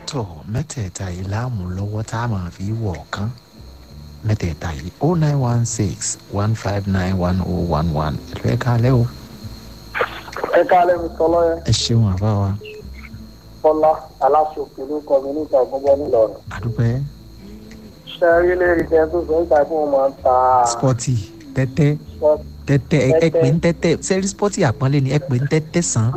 tọ̀ mẹ́tẹ̀ẹ̀ta yìí láàmú lọ́wọ́ tá a máa fi wọ̀ ọ̀kan mẹ́tẹ̀ẹ̀ta yìí o nine one six one five nine one oh one one ẹ̀lú ẹ̀ kálẹ̀ o ẹ káalẹ́ mi sọlọ́ yẹn ẹ ṣeun àbá wa kọ́lá aláṣọkè ló kọ́ mi níta gbogbo nílọrin. àdúpẹ́ ṣe rí lérí tẹ tó sọ níta fún wọn máa ń ta spọ́tì tẹ́tẹ́ tẹ́tẹ́ ẹ- ẹ pè ń tẹ́tẹ́ sẹ́rí spọ́tì àpọ́nlé ni ẹ pè ń tẹ́tẹ́ sàn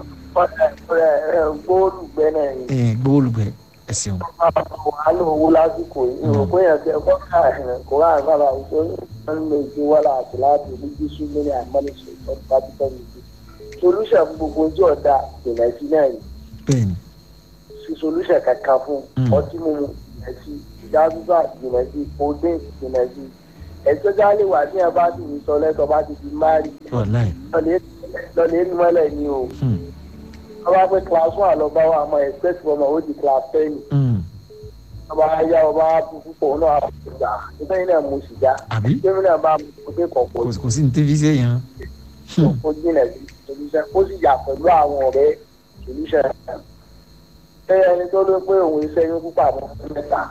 góòlù gbẹ́nẹ̀ yìí. ẹ̀ gbóòlùgbẹ́ ẹ ṣeun wàhálà owó lásìkò yìí ìrò pé yẹn tẹ kọ́ ká ẹ̀hìn kó rà sábà wípé wọ́n lè gbé wàhálà àti láti ní jísú lórí àmọ́lẹ́sọ ìtọ́jú pápítọ́ nìyí. solution fún gbogbo ojú ọ̀dà ìrìnàjò náà yìí bẹ́ẹ̀ ni sí solution kankan fún Mm. ọtí mímu ìrìnàjò ìdádúgbà ìrìnàjò òde ìrìnàjò ẹ̀jọ́ jáde wà ní ẹ̀bá ti ní sọ lẹ́tọ̀ bá ti fi márì wàláì lọ́lẹ̀ rí mọ́lẹ̀ ni o Hmm, wọ́n bá pé class one àlọ́bá wa mọ̀ expect ọmọ ó di class ten hmm, ọba ayá ọba púpọ̀ náà àpòjà nígbà yìí náà mo sì já àbí jẹ́mi náà bá mo dé kọ̀ọ̀kọ̀ kò kò sí ní tẹ́fíṣe yẹn ó jìnà sí solution ó sì yà pẹ̀lú àwọn ọ̀rẹ́ solution náà. ṣé ẹni tó ló pé òun iṣẹ́ yín púpà mọ́ mẹ́ta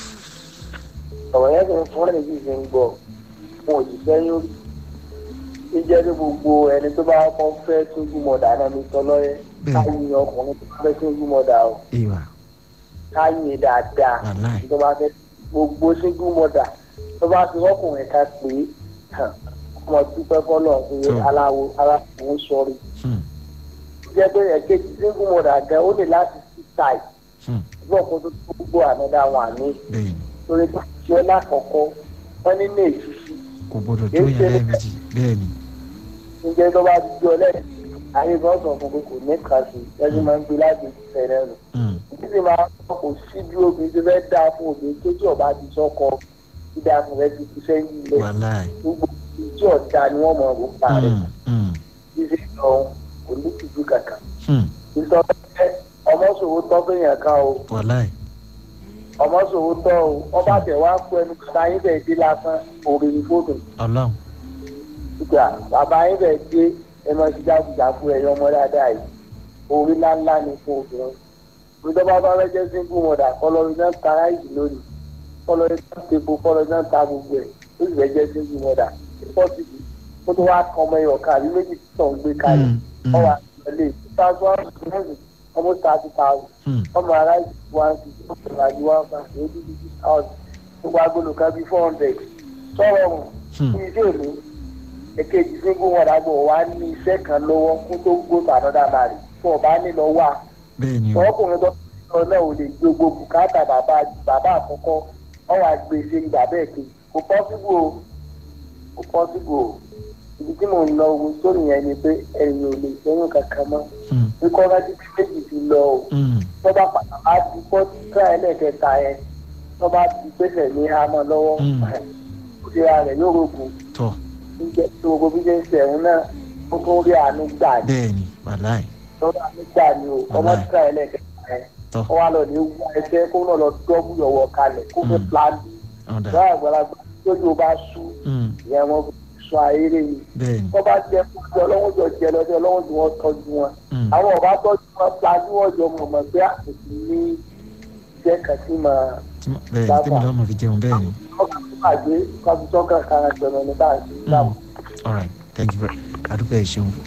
ọ̀rọ̀ yẹn kì í fún ẹni tí ì fi ń gbọ́ fún òṣìṣẹ́ yín rí ó jẹ́ pé gbogbo ẹni tó bá kọ́ fẹ́ tójú mọ̀dà náà mi sọ lọ́yẹ́ Bẹ́ẹ̀. káyìn ọkùnrin tó bá fẹ́ tójú mọ̀dà o ìwà káyìn dáadáa wàláì tó bá fẹ́ gbogbo single mother tó bá fi ọkùnrin ká pé hàn, ọmọ dúpẹ́ fọlọ́ pé Tó. aláwo aláwo sọrí Hmm, jẹ́ pé ẹ̀kejì single mother gan ó lè láti sí táì hmm, gbọ́ kó tó tó gbogbo ànádà wà ní bẹ́ẹ̀ ni torí pé tí ó lákọ̀ọ́kọ́ wọ́n ní ní èsìsì kò gbọdọ̀ Kì í tó ṣe yẹn ní- lẹ́ẹ̀mejì bẹ́ẹ̀ ni ǹjẹ́ tó bá ti jọ lẹ́yìn ayé kan sọ fún pé kò ní kàṣì ẹni máa ń gbé láti fẹ̀rẹ̀ nù Hmm, títí máa ń kò sí bí obìnrin tó fẹ́ dáa fún obìnrin tó tí ọba ti sọ́kọ dídá fún rẹ ti fi sẹ́yìn lẹ̀ wàláì gbogbo ìjọ ọ̀dà ni wọ́n mọ̀ ọ́ pa rẹ̀ Hmm, hmm, ṣíṣe lọ kò ní tìjú kankan. hmm, ìsọfẹ́ ọmọṣòwò tọ́ fẹ́yàn kan o wàláì ọmọṣòwò tọ́ o ọba tẹ̀ wá pọ̀ ẹnu bàbá yín bẹ̀ dé lásán òrè ní fóònù ọlọ́run ìgbà bàbá yín bẹ̀ dé ẹ máa ṣe jágùjágù ẹ̀yọ́ ọmọ dáadáa yìí orí ńláńlá ni fún obìnrin ìjọba bá fẹ́ jẹ́ single mother kọlọ́rí náà ta ráìsì lónìí kọlọ́rí náà tepo kọlọ́rí náà ta gbogbo ẹ̀ ó sì fẹ́ jẹ́ single mother pọ́sibú kó tó wá kọ́ ọmọ ẹ̀yọ̀ kan àbí méjì tó ń gbé kalẹ̀ Hmm, hmm, ọwọ́ àtìlẹ́yìn two thousand one thousand almost thirty thousand hmm, ọmọ aráàlú one fifty ọmọ aráàlú one fifty eighty fifty thousand gbogbo agolo kan bíi four hundred sọ̀rọ̀ wọn Hmm. ní iṣẹ́ òní èkejì single mother gbọ́ wá ní iṣẹ́ kan lọ́wọ́ kó tó gbó tànádà máa rí fún ọba nílò wà bẹ́ẹ̀ ni o ọkùnrin tó sọ náà ò lè gbogbo bùkátà bàbá bàbá àkọ́kọ́ ọwọ́ àgbèsè ní bàbá ẹ̀kẹ́ kò pọ́sibú o kò pọ́sibú o ibi tí mò ń lọ wo sórí yẹn ni pé ẹ̀yìn ò lè sẹ́yìn kankan mọ́ Hmm, ikọ́ rántí tí méjì ti lọ o hmm, tó bá padà bá ti kọ́ tíra ẹlẹ́kẹta yẹn tó bá ti gbèsè ní hamọ́ lọ́wọ́ Mm. ìlera rẹ̀ yóò rògùn tọ́ jíjẹ́ tí gbogbo bí jẹ́ ń sẹ̀wọ̀n náà ó tún rí àánú gbà ní bẹ́ẹ̀ ni wàláì lọ́dọ̀ àánú gbà ní o ọmọ Wàláì. tíra ẹlẹ́kẹta yẹn tọ́ ó wá lọ ní wá ẹsẹ̀ kó náà lọ dọ́bù yọ̀wọ̀ kalẹ̀ kó fi Mm. plan ọ̀dà lọ́wọ́ àgbàlagbà tójú bá sú Hmm, ìyẹn wọn sọ ayére yìí bẹ́ẹ̀ ni tó bá jẹ fún ọjọ́ ọlọ́wọ́ jọ jẹ lọ́jọ́ ọlọ́wọ́ tí wọ́n tọ́jú wọn Hmm, àwọn ọba tọ́jú wọn plan tí wọ́n jọ mọ̀ mọ̀ pé àtẹ̀sí ní iṣẹ́ kan sí máa tí mo- bẹ́ẹ̀ ni tẹ́mi lọ́mọ fi jẹun bẹ́ẹ̀ ni ọkàn tó bàjẹ́ kábi sọ́kàn kára jọ̀nà ní báyìí Hmm, all right thank you very adúpẹ́ ẹ̀ ṣeun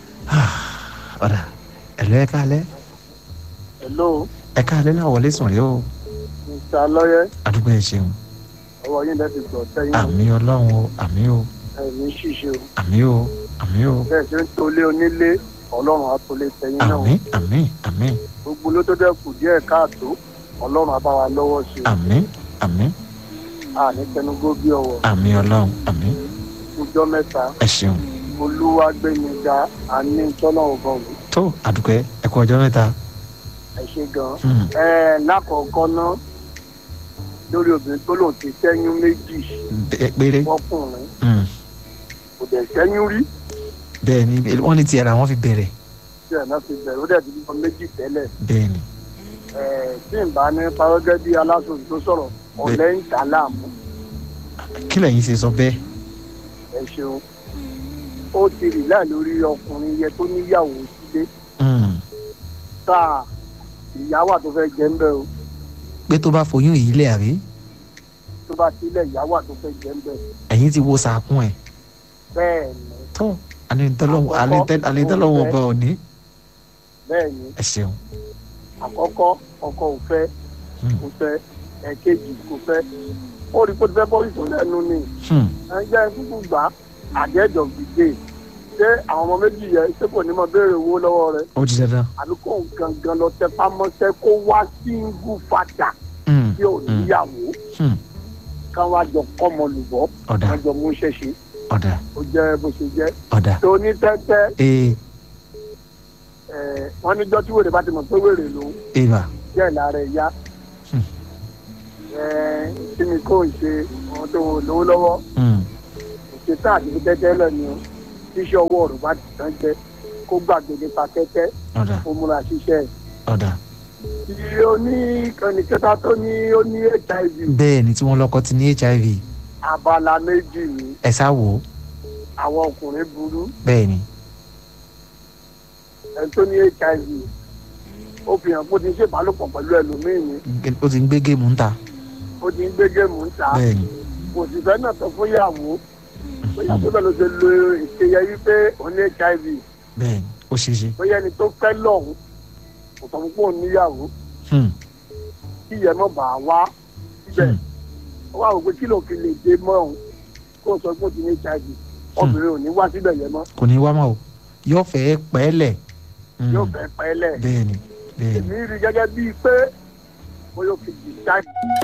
ọ̀dà ẹ̀lú ẹ̀ kálẹ̀ hello ẹ̀ kálẹ̀ náà wọlé sùn rí o mr lọ́yẹ́ adúpẹ́ ẹ̀ ṣeun ọwọ́ yín lẹ́sìn gbọ̀ sẹ́yìn àmì ọlọ́run o àmì o ẹ̀mí ṣíṣe o àmì o àmì o bẹ́ẹ̀ ṣe ń tolé onílé ọlọ́run á tolé sẹ́yìn náà àmì àmì àmì gbogbo ló tó dẹ́kù díẹ̀ káàtó ọlọ́run á bá wa lọ́wọ́ ṣe àmì àmì àní tẹnugó bí ọwọ́ àmì ọlọ́run àmì ọjọ́ mẹ́ta ẹ̀ ṣeun olúwa gbẹ̀yìnga àní tọ́lọ́run gan wò tó àdúpẹ́ ẹ kú ọjọ́ mẹ́ta ẹ ṣe gan. Hmm, ẹ lákọ̀ọ́kọ́ náà lórí obìnrin tó lòun ti sẹ́yún méjì bẹ́ẹ̀ péré fọkùnrin Hmm, kò dẹ̀ sẹ́yún rí bẹ́ẹ̀ ni wọ́n ní tiẹ̀ ra wọ́n fi bẹ̀rẹ̀ tí ẹ̀ náà fi bẹ̀rẹ̀ ó dẹ̀ ti bímọ méjì tẹ́lẹ̀ bẹ́ẹ̀ ni ẹ̀ tí n bá ní parọ́gẹ́ bí aláṣọ̀rọ̀ tó sọ̀rọ̀ ọ̀lẹ́ ń dà láàmú kí lẹ́yìn ṣe sọ bẹ́ẹ̀ ẹ ṣeun ó ti rì láì lórí ọkùnrin yẹ tó níyàwó sílé Hmm, tá ìyá wà tó fẹ́ jẹ́ ń bẹ́ o pé tó bá foyún yìí lẹ̀ àbí tó bá sílẹ̀ ìyàwó àti fẹ́ jẹ́ ń bẹ̀ ẹ̀yin ti wo sàkún ẹ̀ bẹ́ẹ̀ ni tó anitọ́lọ́wọ́ Àkọ́kọ́, anitọ́lọ́wọ́ òun ọba òní bẹ́ẹ̀ ni ẹ ṣeun àkọ́kọ́ ọkọ ò fẹ́ Hmm. kò fẹ́ ẹ̀kejì kò fẹ́ ó rí i pé ó ti fẹ́ bọ́ ìsọ̀lẹ́nu ni Hmm. ẹjẹ kúkú gbà àjẹjọ gbìgbé ṣé àwọn ọmọ méjì yẹ ṣé kò ní mọ béèrè owó lọ́wọ́ rẹ̀ ó di dandan àbí kò gangan lọ tẹ pamọ́ṣẹ́ kó wá síngú fàdà Hmm. tí ò níyàwó Hmm. ká wá jọ kọ́mọ lùbọ́ ọ̀dà ká jọ mú ṣẹ̀ṣẹ̀ ọ̀dà ó jẹ́ bó ṣe jẹ́ ọ̀dà tó ní tẹ́tẹ́ ee ẹ̀ wọ́n níjọ́ tí wèrè bá ti mọ̀ pé wèrè lòún eva jẹ́ ìlara ẹ̀yá Hmm. ẹ̀ kí ni kò ṣe àwọn tó lówó lọ́wọ́ Hmm. ìṣètò àti fi tẹ́tẹ́ lẹ́nu tíṣẹ́ ọwọ́ rẹ̀ bá ti tán jẹ́ kó gbàgbé nípa tẹ́tẹ́ ọ̀dà ó múra ṣiṣẹ́ ẹ̀. ọ̀dà tí ó ní ìkànnì kẹta tó ní ó ní hiv bẹ́ẹ̀ ni tí wọ́n lọ́kọ́ ti ní hiv abala méjì ní ẹ sá wò ó àwọn ọkùnrin burú bẹ́ẹ̀ ni ẹni tó ní hiv ó fi hàn pé ó ti ń ṣèbálòpọ̀ pẹ̀lú ẹlòmíì ní ó ti ń gbé géèmù ń ta ó ti ń gbé géèmù ń ta bẹ́ẹ̀ ni kò sì fẹ́ náà sọ fún ìyàwó bóyá tó bẹ́ẹ̀ ló ṣe lo ìṣeyẹ wípé ó ní hiv bẹ́ẹ̀ ni ó ṣeé ṣe bóyá ẹni tó fẹ́ lọ́hùn kò sọ fún pé òun níyàwó Hmm. kí ìyẹn mọ̀ bá wá síbẹ̀ Hmm. ó wà wò pé kí ló fi lè dé mọ́ òun kó sọ pé ó ti ní hiv obìnrin ò ní wá síbẹ̀ yẹn mọ́ kò ní wá mọ́ o yóò fẹ́ pẹ́ẹ́lẹ̀ Hmm. yóò fẹ́ pẹ́lẹ̀ bẹ́ẹ̀ ni bẹ́ẹ̀ ni èmi rí gẹ́gẹ́ bíi pé mo yóò fi decide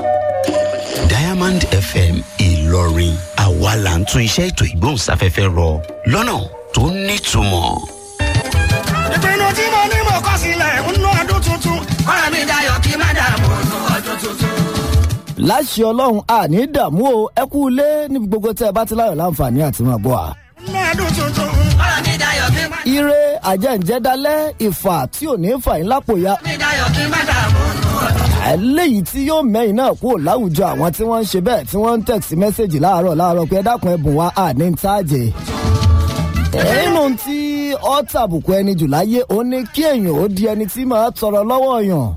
diamond fm ìlọrin àwa là ń tún iṣẹ́ ètò ìgbóhùnsáfẹ́fẹ́ rọ lọ́nà tó nítumọ̀. ìpinnu tí mo ní mo kọ́ sílẹ̀ ń ná ọdún tuntun. ọ̀rọ̀ mi dayọ̀ kí má dààmú ọdún ọdún tuntun. láṣẹ ọlọ́run àní dààmú o ẹ kú ilé níbi gbogbo tẹ́ ẹ bá ti láyọ̀ láǹfààní àti máa bọ̀ à. ń ná ọdún tuntun. ọ̀rọ̀ mi dayọ̀ kí má ire àjẹ́ǹjẹ́dálẹ́ ìfà tí ò ní fà yín lápò ya mi dayọ̀ kí má dààmú ọdún ọdún. eléyìí tí yóò mẹ́yìn náà kúrò láwùjọ àwọn tí wọ́n ń ṣe bẹ́ẹ̀ tí wọ́n ń tẹ̀sí mẹ́sẹ̀gì láàárọ̀ láàárọ̀ pé ẹ dákun ẹ̀bùn wa àní ń táàjẹ̀. nínú tí ọ́ tàbùkù ẹni jù láyé ó ní kí èèyàn ó di ẹni tí máa tọrọ lọ́wọ́ yàn.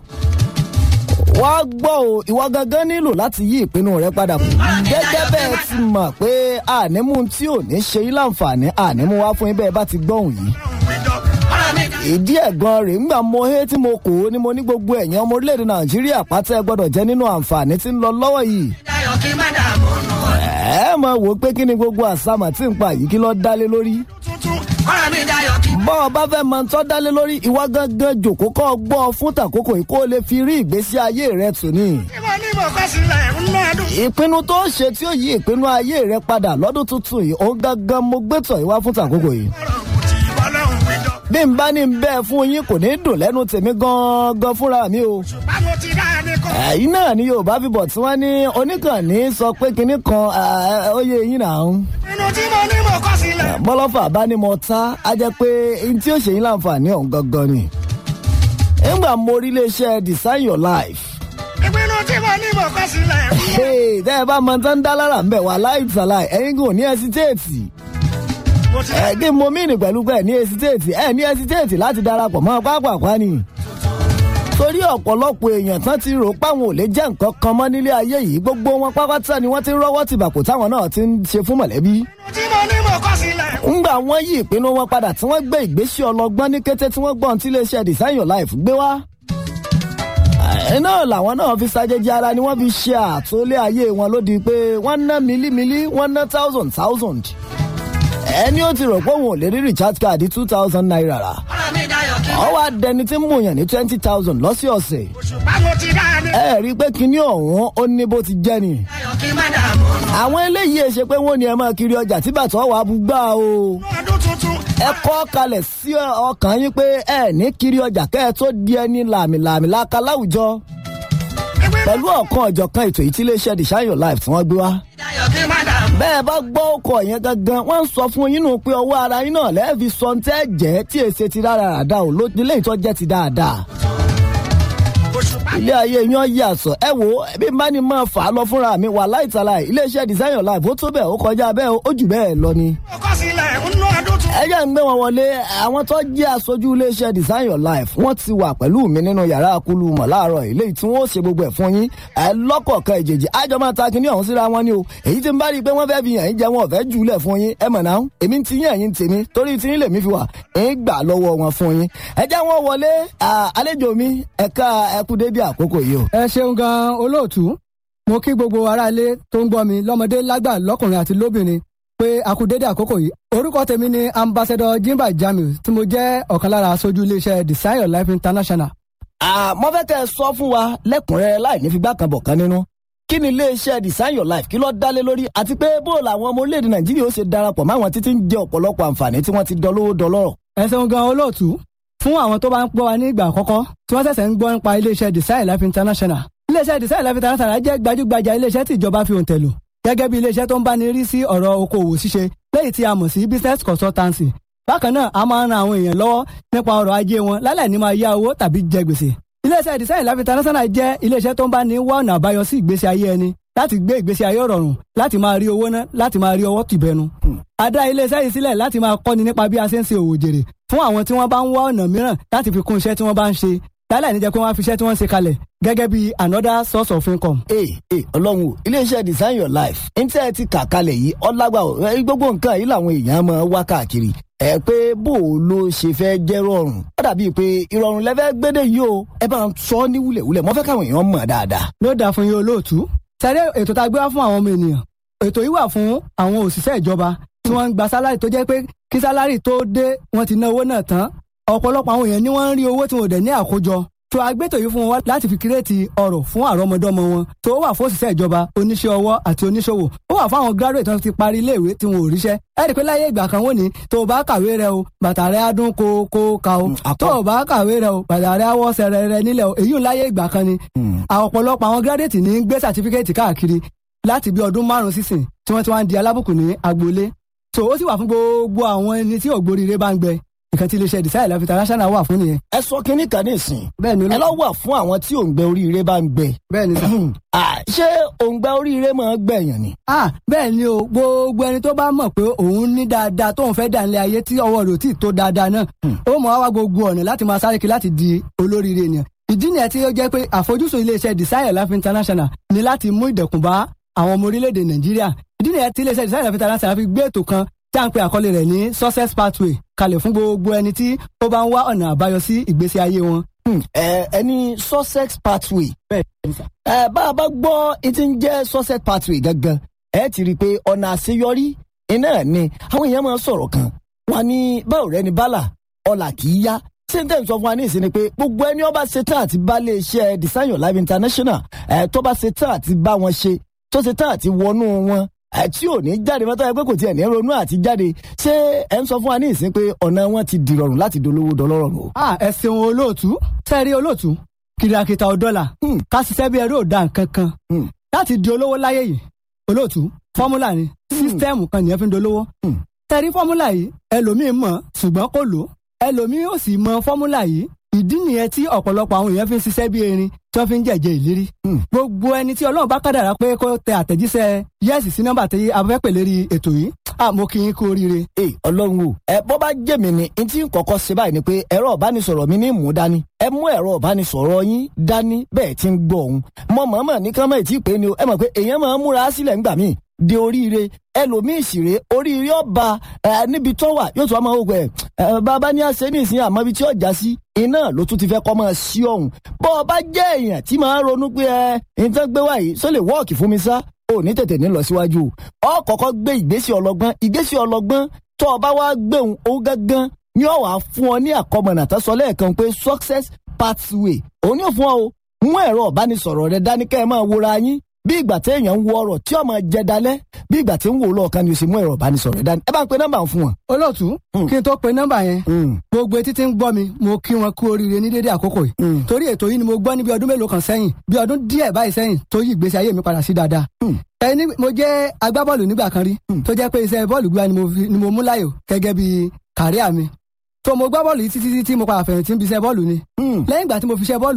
wá gbọ́ o ìwọ gangan nílò láti yí ìpinnu rẹ padà kù. gẹ́gẹ́ bẹ́ẹ̀ ti mọ̀ pé ànímú tí ò ní ṣe yín láǹfààní ànímú wá fún yín bẹ́ẹ̀ bá ti gbọ́hùn yìí ọ̀rọ̀ mi dayọ̀ ìdí ẹ̀gan rẹ̀ ńgbà mo hé tí mo kò ó ni mo ní gbogbo ẹ̀yàn ọmọ orílẹ̀-èdè nàìjíríà pátá ẹ gbọ́dọ̀ jẹ́ nínú àǹfààní tí ń lọ lọ́wọ́ yìí. kí má dààmú ọdún ọdún ẹ mọ̀ wò ó pé kí ni gbogbo àsámà tí ń pa yìí kí lọ́ọ́ dálé lórí. tuntun. ọ̀rọ̀ mi dayọ̀ kí bọ́ ọ bá fẹ́ máa ń tọ́ dálé lórí ìwà gangan jòkó kọ́ ọ gbọ́ ọ fún tàkókò yìí kó o lè fi rí ìgbésí ayé rẹ tù ní. tí mo ní mo kọ́ sílẹ̀ ń ná ọdún. ìpinnu tó ṣe tí ó yí ìpinnu ayé rẹ padà lọ́dún tuntun yìí òun gangan mo gbé tọ̀ ìwá fún tàkókò yìí. ọ̀rọ̀ kù tí bọ́lọ́hún wíjọ. bí n bá ní bẹ́ẹ̀ fún yín kò ní dùn lẹ́nu tèmi gan-an fúnra mi o. ṣùgbọ́n mo ti dá ẹni kọ́. ẹ̀yin náà ni yorùbá fi bọ̀ tí wọ́n ní oníkànnì sọ pé kinní kan ẹ̀, ó yé yín náà ń. ìpinnu tí mo ní mo kọ́ sílẹ̀. bọ́lọ́fà bá ní mo ta á jẹ́ pé n tí ó ṣe yín láǹfààní ọ̀hún gangan ni. nígbà mo rí iléeṣẹ́ design your life. ìpinnu tí mo ní mo kọ́ sílẹ̀. Hey, tẹ́ ẹ bá mọ tán dá lára ń bẹ̀ wá láìsàlàyé ẹ̀yin kò ní ẹsitéètì. mo ti ẹ̀ kí n mo mìíní pẹ̀lú pé ẹ̀ ní ẹsitéètì ẹ̀ ní ẹsitéètì láti darapọ̀ mọ́ pápákọ̀ ni. torí ọ̀pọ̀lọpọ̀ èèyàn tán ti rò páwọn ò lè jẹ́ nǹkan kan mọ́ nílé ayé yìí gbogbo wọn pápátá ni wọ́n ti ń rọ́wọ́ tìbàkù táwọn náà ti ń ṣe fún mọ̀lẹ́bí. ìpinnu tí mo ní mo kọ́ sílẹ̀. ńgbà wọn yí ìpinnu wọn padà tí wọ́n gbé ìgbésí ọlọ́gbọ́n ní kété tí wọ́n gbọ́n tí iléeṣẹ́ design your life gbé wá. ẹ̀ náà làwọn náà fi ṣàjèjì ara ni wọ́n fi ṣe àtúnlé ayé wọn lódi pé wọ́n ná mílímílí wọ́n ná thousand thousand. ẹni ó ti rò pé òun ò lè rí recharge card two thousand naira rà. ọ̀rọ̀ mi dayọ̀ kí. ọ wá dẹni tí ń mòyàn ní twenty thousand lọ́sọ̀ọ̀sẹ̀. ṣùgbọ́n mo ti dá ẹni ẹ rí i pé kinní ọ̀hún ó ní bó ti jẹ́ ni. dayọ̀ kí má dààmú ọdún. àwọn eléyìí ẹ ṣe pé wọ́n ní ẹ máa kiri ọjà tí bàtọ́ wàá bú gbà o. ọdún tuntun. ẹ kọ́ kalẹ̀ sí ọkàn yín pé ẹ ní kiri ọjà kẹ́ ẹ tó di ẹni làmìlàmì láka láwùjọ ìpinnu pẹ̀lú ọ̀kan ọ̀jọ̀kan ètò yìí tí iléeṣẹ́ the shine your life tí wọ́n gbé wá. dayọ̀ kí má dààmú. bẹ́ẹ̀ bá gbọ́ ọkọ̀ yẹn gangan wọ́n ń sọ fún yín nù pé ọwọ́ ara yín náà lẹ́ẹ̀fi sọ ń tẹ́ jẹ́ tí èsè ti rárá ràdá ò ló nílé ìtọ́ jẹ́ ti dáadáa. òṣùpá ilé ayé yan yí àsọ ẹ wo bí n bá ní máa fà á lọ fúnra mi wà láìtàlà iléeṣẹ́ design your life ó tó bẹ́ẹ̀ ó kọjá bẹ́ẹ̀ ó jù bẹ́ẹ̀ lọ ni. ọkọ sílẹ̀ nínú ọdún tuntun. ẹ jẹ́ ń gbé wọn wọlé àwọn tó jẹ́ aṣojú iléeṣẹ́ design your life wọ́n ti wà pẹ̀lú mi nínú yàrá akulu mọ̀ láàárọ̀ ilé tí wọ́n ó ṣe gbogbo ẹ̀ fún yín ẹ lọ́kọ̀ọ̀kan ìjèjì àjọ máa ta kinní ọ̀hún síra wọn ni o èyí tí ń bá rí i pé wọ́n fẹ́ fi yàn yín jẹ wọn ò fẹ́ jùlẹ̀ fún yín ẹ mọ̀ náà èmi ti yín ẹ̀yìn tèmi torí tí yín lèmi fi wà ń gbà lọ́wọ́ wọn fún yín ẹ jẹ́ wọn wọlé àlejò mi ẹ̀ka ẹkú dédé àkókò yìí o. ẹ ṣeun gan olóòtú mo kí gbogbo aráalé tó ń gbọ́ mi lọ́mọdé lágbà lọ́kùnrin àti lóbìnrin pé a kú dédé àkókò yìí orúkọ tèmi ni ambassador jimba jamiu tí mo jẹ́ ọ̀kan lára aṣojú iléeṣẹ́ design your life international. àmọ́ fẹ́ kẹ́ ẹ sọ fún wa lẹ́kùnrẹ́rẹ́ láì ní figbá kan bọ̀ kan nínú kí ni iléeṣẹ́ design your life kí ló dálé lórí àti pé bó làwọn ọmọ orílẹ̀-èdè nàìjíríà ó ṣe darapọ̀ máwọn títí ń jẹ ọ̀pọ̀lọpọ̀ àǹfààní tí wọ́n ti dọlówó dọlọ́rọ̀. ẹ ṣeun gan olóòtú fún àwọn tó bá ń gbọ́ wa ní ìgbà àkọ́kọ́ tí wọ́n ṣẹ̀ṣẹ̀ ń gbọ́ nípa iléeṣẹ́ design life international iléeṣẹ́ design life international jẹ́ gbajúgbajà iléeṣẹ́ tí ìjọba fi òǹtẹ̀ lò gẹ́gẹ́ bí iléeṣẹ́ tó ń bá ní rí sí ọ̀rọ̀ okòwò ṣíṣe lẹ́yìn tí a mọ̀ sí business consultancy bákan náà a máa ń ran àwọn èèyàn lọ́wọ́ nípa ọrọ̀ ajé wọn lálẹ́ ní máa yá owó tàbí jẹ gbèsè iléeṣẹ́ design life international jẹ́ iléeṣẹ́ tó ń bá ní wá ọ̀nà àbáyọ sí ìgbésí ayé ẹni láti gbé ìgbésí ayé rọrùn láti máa rí owó ná láti máa rí ọwọ́ tìbẹnu. a dá iléeṣẹ́ yìí sílẹ̀ láti máa kọ́ni nípa bí a ṣe ń ṣe òwò jèrè fún àwọn tí wọ́n bá ń wá ọ̀nà mìíràn láti fi kún iṣẹ́ tí wọ́n bá ń ṣe lálẹ́ níjẹ́ pé wọ́n á fi iṣẹ́ tí wọ́n ń ṣe kalẹ̀ gẹ́gẹ́ bí another source of income. ee ee ọlọ́run o iléeṣẹ́ design your life ní tí ẹ ti kà kalẹ̀ yìí ọlágbà o ẹ, gbogbo nǹkan yìí làwọn èèyàn máa wá káàkiri ẹ pé bó o ló ṣe fẹ́ jẹ́ rọrùn ó dàbí pé ìrọ̀rùn lẹ́fẹ́ gbédè yìí o ẹ bá ń sọ ní wúlẹ̀wúlẹ̀ mo fẹ́ káwọn èèyàn mọ̀ dáadáa. ló dáa fún yín olóòtú sẹ́rẹ́ ètò tá a gbé wá fún àwọn ọmọ ènìyàn ètò yìí wà fún àwọn òṣìṣẹ́ ìjọba tí wọ́n ń gba sálárì tó jẹ́ pé kí sálárì tó dé wọ́n ti ná owó náà tán ọ̀pọ̀lọpọ̀ àwọn èèyàn ni wọ́n ń rí owó tí wọn ò dẹ̀ ní àkójọ tó agbétò yìí fún wọn láti fi kírètì ọrọ̀ fún àrọ́mọdọ́mọ wọn tó wà fún òṣìṣẹ́ ìjọba oníṣẹ́ ọwọ́ àti oníṣòwò ó wà fún àwọn graduate tó ti parí iléèwé tí wọn ò ríṣẹ́ ẹ rí i pé láyé ìgbà kan wọ́n ní tó o bá kàwé rẹ o bàtà rẹ á dún kó ka o tó o bá kàwé rẹ o bàtà rẹ á wọ́ sẹ̀rẹ̀ rẹ nílẹ̀ o èyí ò láyé ìgbà kan ni ọ̀pọ̀lọpọ̀ àwọn graduate ní gbé certificate káàkiri láti bí ọdún márùn sísìn tí wọ́n ti wá ń di alábùkù ní agboolé so ó sì wà fún gbogbo àwọn ẹni tí ògbóríire bá ń gbẹ nǹkan tí iléeṣẹ́ design life international wà fún nìyẹn. ẹ sọ kínní kan ní ìsìn bẹ́ẹ̀ ni ẹ lọ wà fún àwọn tí òǹgbẹ oríire bá ń gbẹ. bẹ́ẹ̀ ni sà. Ah, ṣé òǹgbẹ oríire máa gbẹ̀yàn ni. ah bẹ́ẹ̀ ni o gbogbo ẹni tó bá mọ̀ pé òun ní dáadáa tóun fẹ́ dà nílé ayé tí ọwọ́ rẹ̀ ò tí ì tó dáadáa náà ó mọ̀ wá gbogbo ọ̀nà láti máa sáré kiri láti di olóríire ènìyàn ìdí nìyẹn tí ó jẹ́ pé àfojúsùn iléeṣẹ́ design life international ni láti mú ìdẹ̀kùn bá àwọn ọmọ orílẹ̀-èdè nàìjíríà ìdí nìyẹn tí iléeṣẹ́ design life international fi gbé ètò kan tí a ń pe àkọlé rẹ̀ ní success pathway kalẹ̀ fún gbogbo ẹni tí ó bá ń wá ọ̀nà àbáyọ sí ìgbésí ayé wọn. ẹ ẹni sussex pathway. bẹ́ẹ̀ ni sà. ẹ bá a bá gbọ́ etí ń jẹ́ sussex pathway gangan ẹ ti rí i pé ọ̀nà àṣeyọrí iná ni àwọn èèyàn máa ń sọ̀rọ̀ kan wọn ní báwo rẹ ni bálà ọ̀là kì í yá sèǹtẹ̀ sọ fún wa ní ìsìn ni pé gbogbo ẹni ọba ṣetán àti bá lè ṣe design your life international ẹ tó bá ṣetán àti bá wọn ṣe tó ṣetán àti wọnú wọn ẹ tí ò ní jáde mọ́tò ẹ pé kò tiẹ̀ ní ronú àti jáde ṣé ẹ ń sọ fún wa ní ìsìn pé ọ̀nà wọn ti dìrọ̀rùn láti dolówó dọlọ́rọ̀ o. ah ẹ ṣeun olóòtú sẹ́ẹ̀rí olóòtú kìrìàkìtà ọ̀dọ́là ká ṣiṣẹ́ bí ẹrú ò da nǹkan kan láti di olówó láyé yìí olóòtú fọ́múlà ni sísítẹ́ẹ̀mù kan nìyẹn fi ń dolówó sẹ́ẹ̀rí fọ́múlà yìí ẹlòmíín mọ̀ ṣùgbọ́n kò lò ẹlòmíín ò sì mọ fọ́múlà yìí ìdí nìyẹn tí ọ̀pọ̀lọpọ̀ àwọn èèyàn fi ń ṣiṣẹ́ bí erin tí wọ́n fi ń jẹ̀jẹ̀ ìlérí. gbogbo ẹni tí ọlọ́run bá kádàrá pé kó tẹ àtẹ̀jíṣẹ́ yẹ́sì sí nọ́mbà tí a fẹ́ pè lérí ètò yìí àmọ́ kí n kú oríire. ee ọlọ́run o ẹ bọ́ bá jẹ́ mi ni n tí n kọ́kọ́ ṣe báyìí ni pé ẹ̀rọ ìbánisọ̀rọ̀ mi ní mú dání ẹ mú ẹ̀rọ ìbánisọ̀rọ̀ yín dání bẹ́ẹ̀ tí ń gbọ́ òun mọ mọ̀ọ́mọ̀ ní kán mọ̀ tí ì pé ni o ẹ mọ̀ pé èèyàn máa ń múra sílẹ̀ ńgbà míì de oríire ẹlòmíì sì rè oríire ọba ẹ níbi tó wà yóò tún wá máa wò pé ẹ bàbá ní àṣẹ ní ìsìn àmọ́ ibi tí ọjà sí iná ló tún ti fẹ́ kọ́ máa sí ọ̀hún bọ́ ọ bá jẹ́ èèyàn tí máa ń ronú pé ẹ nǹkan gbé wá yìí sọ lè wọ́ọ̀kì fún mi sá ò ní tètè ní lọ síwájú ọ kọ́kọ́ gbé ìgbésí ọlọ́gbọ́n ìgbésí ọlọ́gbọ́n tó o bá wá gbéhùn ó gángan ní ọ wàá fún ọ ní àkọmọ̀nà tó sọ lẹ́ẹ̀kan pé success pathway òun ní òfin ọ o mú ẹ̀rọ ìbánisọ̀rọ̀ rẹ dání kẹ́ ẹ máa wòra yín bí ìgbà tí èèyàn ń wo ọ̀rọ̀ tí ọmọ jẹ dalẹ̀ bí ìgbà tí ń wò lọ́ọ̀kan ni o sì mú ẹ̀rọ ìbánisọ̀rọ̀ rẹ dání ẹ bá ń pe nọ́mbà fún wọn. olóòtú kí n tó pe nọ́mbà yẹn gbogbo etí tí ń gbọ́ mi mo kí wọn kú oríire ní dédé àkókò yìí torí ètò yìí ni mo gbọ́ ní bí ọdún mélòó kan sẹ́yìn bí ọdún díẹ̀ báyìí sẹ́yìn tó yí ìgbésí ayé mi padà sí dáadáa ẹni mo jẹ́ agbábọ́ọ̀lù nígbà kan rí tó jẹ́ pé iṣẹ́ bọ́ọ̀lù gbígbá ni mo mú láyò gẹ́gẹ́ bí kàríà mi tó mo gbá bọ́ọ̀lù yìí títí tí mo padà fẹ̀yìntì ń bi iṣẹ́ bọ́ọ̀lù ni lẹ́yìn ìgbà tí mo fi iṣẹ́ bọ́ọ̀lù lẹ̀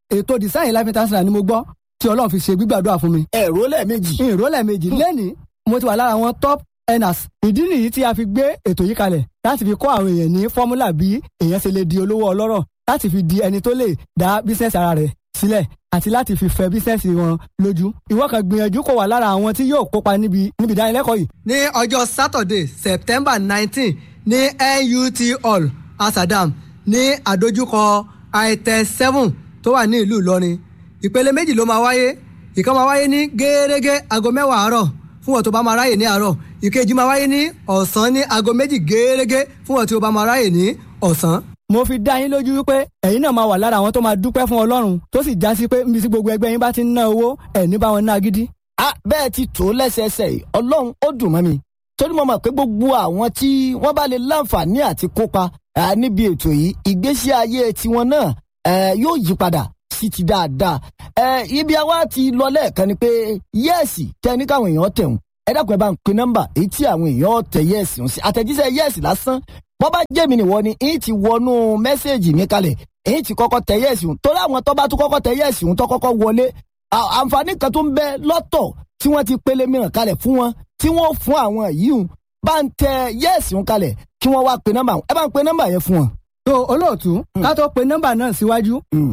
ètò design life international ni mo gbọ́ tí ọlọ́run fi ṣe gbígbàdúrà fún mi. ẹ̀rọ lẹ́ẹ̀mejì. ìrólẹ̀ méjì lẹ́nìí mo ti wà lára àwọn top earners. ìdí nìyí tí a fi gbé ètò yìí kalẹ̀ láti fi kọ́ àwọn èèyàn ní fọ́múlà bí èèyàn ṣe lè di olówó ọlọ́rọ̀ láti fi di ẹni tó lè dá bísíǹsì ara rẹ̀ sílẹ̀ àti láti fi fẹ bísíǹsì wọn lójú. ìwọ kan gbìyànjú kó wà lára àwọn tí yóò kópa níbi níbi ìdánilẹ́kọ̀ọ́ yìí. ní ọjọ́ saturday september nineteen ní nut hall asadam ní àdójúkọ itel seven tó wà ní ìlú ìlọrin ìpele méjì ló máa wáyé ìkan máa wáyé ní gẹ́gẹ́ aago mẹ́wàá àárọ̀ fún wọn tó bá máa ráyè ní àárọ̀ ìkejì máa wáyé ní ọ̀sán ní aago méjì gẹ́gẹ́ fún wọn tó bá máa ráyè ní ọ̀sán. mo fi dá yín lójú wípé ẹ̀yin náà máa wà lára àwọn tó máa dúpẹ́ fún ọlọ́run tó sì já sí pé níbi tí gbogbo ẹgbẹ́ yín bá ti ń ná owó ẹ̀ ní bá wọn ná gidi. a bẹ́ẹ̀ ti tó lẹ́sẹẹsẹ yìí ọlọ́run ó dùn mọ́ mi torí mo mọ̀ pé gbogbo àwọn tí wọ́n bá lè láǹfààní àti kópa níbi ètò yìí ìgbésí ayé tiwọn náà yóò yí padà sí ti dáadáa. ẹ ibi àwa ti lọ lẹ́ẹ̀kan ni pé yẹ́ẹ̀sì tẹ ní káwọn èèyàn tẹ̀hún ẹ dákun ẹ bá ń pe nọ́mbà èyí tí àwọn èèyàn tẹ yẹ́ẹ̀sì ń sí àtẹ̀jíṣẹ́ yẹ́ẹ̀sì lásán bọ́ bá jẹ́ mi nìwọ ni èyí ti wọnú mẹ́sẹ̀gì mi kalẹ̀ èyí ti kọ́kọ́ tẹ yẹ́ẹ̀sì ń torí àwọn tó bá tún kọ́kọ́ tẹ yẹ́ẹ̀sì ń tó kọ́kọ́ wọlé àǹfààní kan tó ń bẹ lọ́tọ̀ tí wọ́n ti pele mìíràn kalẹ̀ fún wọn tí wọ́n fún àwọn yìí ń bá ń tẹ yẹ́ẹ̀sì ń kalẹ̀ kí wọ́n wá pe nọ́mbà ẹ bá ń pe nọ́mbà yẹn fún wọn. tó olóòtú ká tó pe nọ́mbà náà síwájú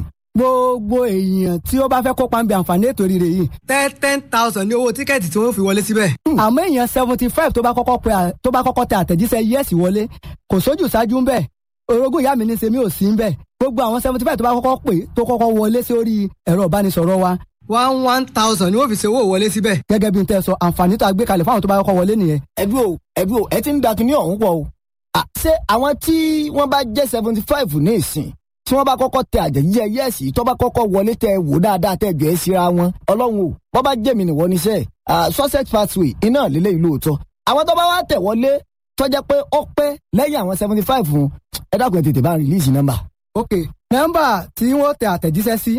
gbogbo èèyàn tí ó bá fẹ́ kópa ń bẹ àǹfààní ètò rírẹ yìí. ten ten thousand ní owó tíkẹ́ẹ̀tì tí wọ́n fi wọlé síbẹ̀. àmọ́ èèyàn seventy five tó bá kọ́kọ́ pe tó bá kọ́kọ́ tẹ àtẹ̀jíṣẹ́ yẹ́sì wọlé kò sójú ṣáájú ń bẹ̀ orogún ìyá mi ní sẹ́mi ò sí ń bẹ̀ gbogbo àwọn seventy five tó bá kọ́kọ́ pè tó kọ́kọ́ wọlé sórí ẹ̀rọ ìbánisọ̀rọ̀ wa one one thousand ni wọ́n fi ṣe owó wọlé síbẹ̀. gẹ́gẹ́ bí n tẹ́ sọ àǹfààní tó a gbé kalẹ̀ fáwọn tó bá kọ́kọ́ wọlé nìyẹn. ẹbí o ẹbí o ẹ ti ń da kinní ọ̀hún pọ̀ o. ṣé àwọn tí wọ́n bá jẹ́ seventy five ní ìsìn tí wọ́n bá kọ́kọ́ tẹ àjẹjíjẹ yẹ́ẹ̀sì tó bá kọ́kọ́ wọlé tẹ wò dáadáa tẹ jọ ẹ́ síra wọn ọlọ́run o wọ́n bá jẹ́ mi nìwọ níṣẹ́ sussex pathway iná lílé ìlú òótọ́ àwọn tó bá wá tẹ̀ wọlé tọ́jà pé ó pẹ́ lẹ́yìn àwọn seventy five fún ẹ dákun ẹ tètè bá rìlíìsì nọ́mbà. ok nọ́mbà tí wọ́n tẹ àtẹ̀jíṣẹ́ sí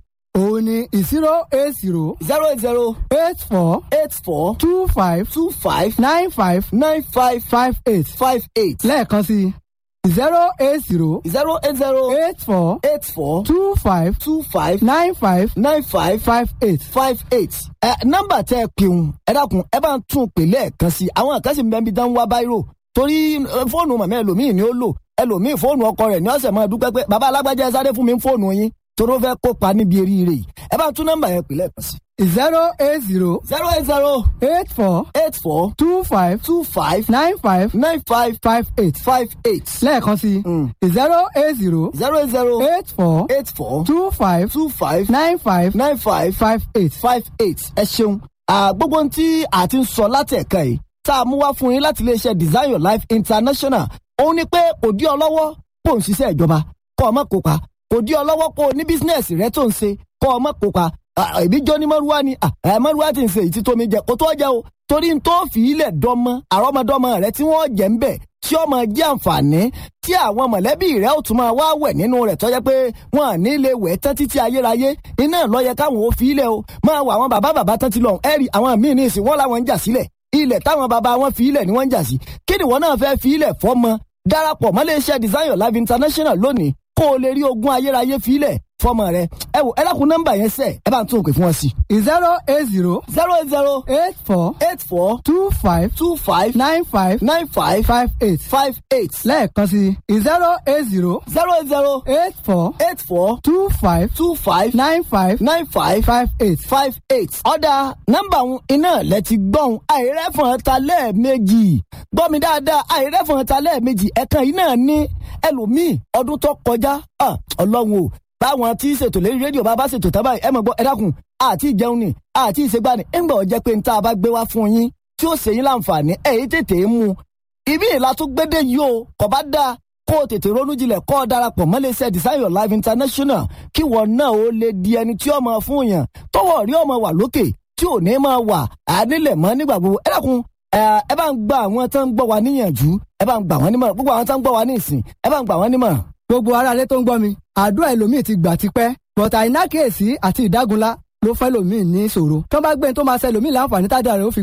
òun ni zero eight zero zero eight zero eight four eight four two five two five nine five nine five five eight five eight lẹ́ẹ̀kan sí zero eight zero zero eight zero eight four eight four two five two five nine five nine five five eight. five eight. ẹ nọ́mbà tẹ ẹ pèun ẹ dákun ẹ bá ń tún un pè lẹ́ẹ̀kan sí i àwọn kan sì ń bẹ níbi dán wá báírò torí fóònù màmá ẹlòmíì ni ó lò ẹlòmíì fóònù ọkọ rẹ̀ ní ọ̀sẹ̀ máa dúpẹ́ pé bàbá alágbájá ẹ sáré fún mi fóònù yín toró fẹ́ kópa níbi eríire yìí ẹ bá ń tún nọ́mbà yẹn pè lẹ́ẹ̀kan sí i. zero eight zero zero eight zero eight four eight four two five two five nine five nine five five eight five eight lẹ́ẹ̀kan sí zero eight zero zero eight zero eight four eight four two five two five nine five nine five five eight. five eight ẹ ṣeun gbogbo ohun tí a ti ń sọ láti ẹ̀ka yìí tá a mú wá fún yín láti iléeṣẹ́ design your life international òun ni pé kò dí ọ lọ́wọ́ kó o ń ṣiṣẹ́ ìjọba kó o má kópa kò dí ọ lọ́wọ́ kó o ní bísínẹ́sì rẹ tó ń ṣe kó o má kópa ìbí jọ ní mọ́rúwá ni mọ́rúwá ti ń ṣe ìtí tómi jẹ kó tó jẹ o torí n tó fi ilẹ̀ dọ́mọ àrọ́mọdọ́mọ rẹ tí wọ́n jẹ́ ń bẹ̀ tí ó máa jẹ́ àǹfààní tí àwọn mọ̀lẹ́bí rẹ̀ ó tún máa wá wẹ̀ nínú rẹ̀ tọ́jẹ́ pé wọ́n à ní lè wẹ̀ tán títí ayérayé iná ló yẹ káwọn ò fi ilẹ̀ o máa wọ àwọn bàbá bàbá tán ti lọ ẹ̀rì àwọn míì ní ìsìn wọ́n làwọn ń jà sílẹ̀ ilẹ̀ táwọn bàbá wọn fi ilẹ̀ ni wọ́n ń jà sí kí ni wọ́n náà fẹ́ fi ilẹ̀ fọ́mọ darapọ̀ mọ́ iléeṣẹ́ design your life international lónìí kó o lè rí ogún ayérayé fi ilẹ̀ fọ́mọ rẹ ẹ wò ẹ dákun nọ́mbà yẹn sẹ ẹ bá ń tún òkè fún wọn sí. zero eight zero zero eight zero eight four eight four two five two five nine five nine five five eight five eight lẹ́ẹ̀kan sí zero eight zero zero eight zero eight four eight four two five two five nine five nine five five eight. five eight. ọ̀dà nọ́mbà òun iná lẹ ti gbọ́n àìrẹ́fọ̀n ta lẹ́ẹ̀mejì gbọ́ mi dáadáa àìrẹ́fọ̀n ta lẹ́ẹ̀mejì ẹ̀kan yìí náà ní ẹlòmíì ọdún tó kọjá ọlọ́run o báwọn tí ṣètò lérí rédíò bá bá ṣètò tábà ẹ mọ̀ gbọ́ ẹ dákun àti ìjẹun ni àti ìṣègbani ńgbà ó jẹ́ pé ń tá a bá gbé wá fún yín tí ó ṣe yín láǹfààní ẹ̀yìn tètè mú un ibi ìlà tó gbédè yìí o kò bá dáa kó o tètè ronú jinlẹ̀ kó o darapọ̀ mọ́lẹ́sẹ̀ design your life international kí wọ́n náà ó lè di ẹni tí ó máa fún yàn tọwọ́ rí ọmọ wà lókè tí ò ní máa wà ànílẹ̀ mọ́ nígbà gbogbo ẹ dákun ẹ bá ń gba àwọn tó ń gbọ́ wa níyànjú ẹ bá ń gbà wọ́n nímọ̀ràn gbogbo àwọn tó ń gbọ́ wa ní ìsìn ẹ bá ń gbà wọ́n nímọ̀ràn. gbogbo ara rẹ tó ń gbọ́ mi àdúrà ẹlòmíì ti gbà tipẹ́ bọ̀tà ìnákèésí àti ìdágunlá ló fẹ́ lòmíì ní ìṣòro tó bá gbé tó máa ṣe lòmíì láǹfààní tádà rẹ̀ ó fi gbà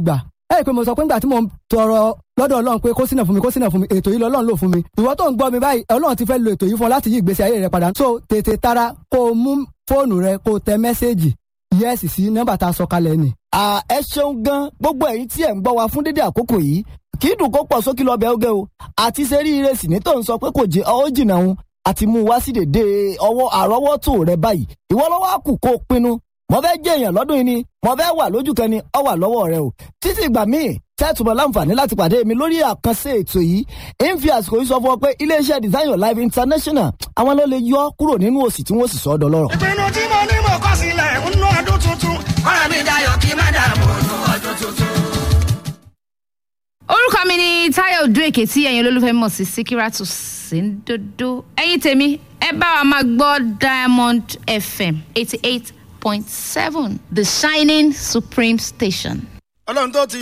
ẹ rí i pé mo sọ pé nígbà tí mo ń tọrọ lọ́dọ̀ ọlọ́run pé kó sínà fún mi kó sínà fún mi ètò yìí lọ́lọ́run lò fún mi ìwọ tó ń gbọ́ mi báyìí ọlọ́run ti fẹ́ lo ètò yìí fún ọ láti yí ìgbésí ayé rẹ padà so tètè tara kó o mú fóònù rẹ kó o tẹ mẹ́sẹ́ẹ̀jì yẹ́sì sí nọ́mbà tá a sọ kalẹ̀ ni. À, ẹ ṣeun gan gbogbo ẹ̀yin tí ẹ̀ ń gbọ́ wa fún dédé àkókò yìí kì í dùn kó pọ̀ sókè lọ́bẹ̀ oge o àti sẹ́rí ìrẹsì ní tó ń sọ pé kò jẹ́ ọ́ jìnnà òun àti mú un wá sí dèdè ọwọ́ àrọ́wọ́tò rẹ báyìí ìwọ lọ́wọ́ á kù kó o pinnu mo fẹ́ jẹ́ èèyàn lọ́dún yìí ni mo fẹ́ wà lójú kan ni ọ wà lọ́wọ́ rẹ o títí ìgbà míì tẹ́tùmọ̀ láǹfààní láti pàdé mi lórí àkànṣe ètò yìí ń fi àsìkò yìí sọ fún ọ pé iléeṣẹ́ design your life international àwọn ló lè yọ ọ́ kúrò nínú òsì tí wọ́n sì sọ ọ́ dọlọ́rọ̀. ìpinnu tí mo ní mo kọ́ sílẹ̀ ń ná ọdún tuntun. ọ̀rẹ́ mi dayọ̀ kí má dààmú ọdún ọdún tuntun. orúkọ mi ni táyọ̀ odúèké tí ẹ̀yin olólùfẹ́ mọ̀ sí síkírátù síndodo ẹ̀yin tèmi ẹ bá wa máa gbọ́ diamond fm eighty eight point seven the shining supreme station. ọlọ́run tó ti